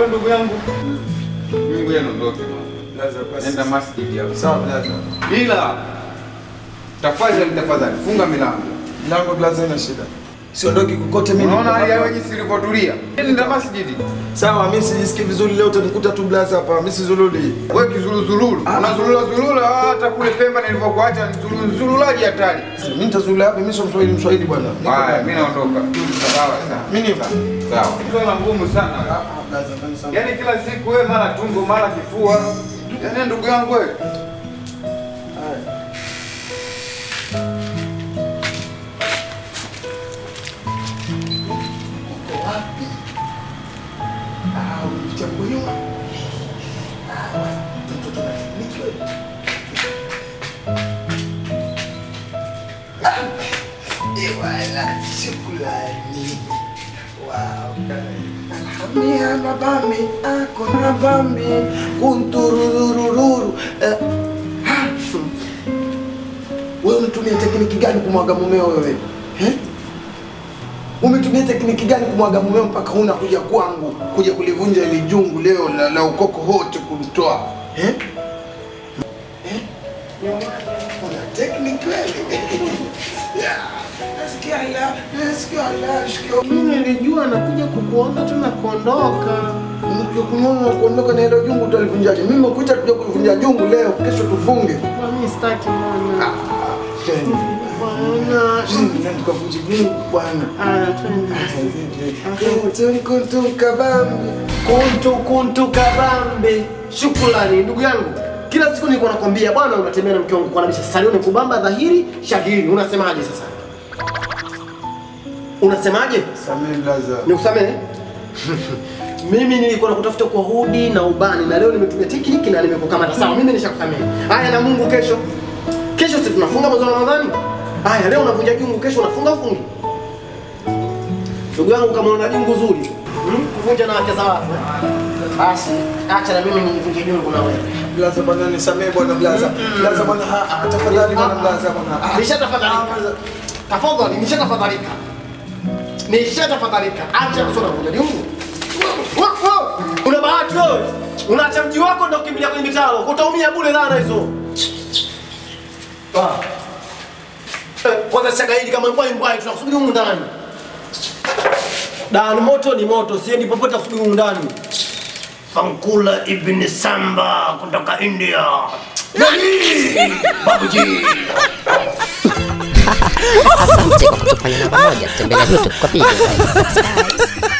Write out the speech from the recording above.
ndugu yangu. Mimi ngoja niondoke. Blaza, basi. Nenda masjid hapo. Sawa blaza. Ila tafadhali tafadhali funga milango. Mlango blaza ina shida. Siondoki kokote mimi. Unaona niko hali ya hapa. jinsi ilivyotulia. Nenda masjidi. Sawa, mimi sijisikii vizuri leo utanikuta tu blaza hapa. Mimi sizululi. Wewe kizuluzululu. Unazulula zulula hata kule Pemba nilivyokuacha ni zululaji hatari. Mimi nitazulula hapa, mimi sio Mswahili Mswahili bwana. Niko Haya, hapa. mimi naondoka. Sawa sawa. Mimi nipo. Sawa. Swala ngumu sana. Ah, blaza, fanya sana. Yaani kila siku wewe mara tumbo mara kifua. Yaani ndugu yangu wewe. Haya. Uko wapi? Ah, umeficha kwa nyuma. Ah, mtoto na tekniki wewe. Ah, eh, wala, shukrani. Wow. Alhamia na bami, ako na bami, kuntururururu. Eh, ha, hmm. Wewe unatumia tekniki gani kumwaga mumeo wewe? Eh? Umetumia tekniki gani kumwaga mumeo mpaka huna kuja kwangu kuja kulivunja ile jungu leo la, la ukoko wote kumtoa eh? Eh? Una tekniki wewe? Yeah. Nasikia la, nasikia la, nasikia Mimi nilijua nakuja kukuona tu na kuondoka. Ukikunyona na kuondoka na hilo jungu utalivunjaje? Mimi nimekuita kuja kulivunja jungu leo, kesho tufunge. Kwa mimi sitaki bwana. Bwana. Ndio tukavunje jungu bwana. Aya, twende. Kuntu kuntu kabambi. Kuntu kuntu kabambe. Shukrani ndugu yangu. Kila siku nilikuwa nakwambia bwana, unatembea na mke wangu kwa nabisha. Sasa leo ni kubamba dhahiri shahiri. Unasemaje sasa? Unasemaje? Samee blaza. Nikusamehe? mimi nilikuwa nakutafuta kwa hudi na ubani na leo nimetumia tekniki na nimekukamata. Sawa, mimi nishakusamehe. Haya na Mungu kesho. Kesho si tunafunga mwezi wa Ramadhani? Haya leo unavunja jungu, kesho unafunga ufungi. Ndugu yangu kama una jungu zuri, hmm? kuvunja na wake za watu. eh? Basi acha na mimi nivunje jungu na wewe. Blaza bwana nisamee bwana blaza. Blaza bwana ah, ah, tafadhali bwana blaza bwana. Ah, Nishatafadhalika. Tafadhali, nishatafadhalika. Nishatafadhalika. Acha kusoma kwenye jungu. Wa- wa- Una bahati wewe. Unaacha mji wako ndio kukimbilia kwenye mitaro. Utaumia bure dhana hizo. Ah. Eh, Kwanza shagaidi kama mbwai mbwai tunakusubiri humu ndani. Dan moto ni moto, siendi popote kusubiri humu ndani. Fankula ibn Samba kutoka India. Nani? Babuji. Asante kwa kutufanya namba moja. Tembelea YouTube kwa video. Guys.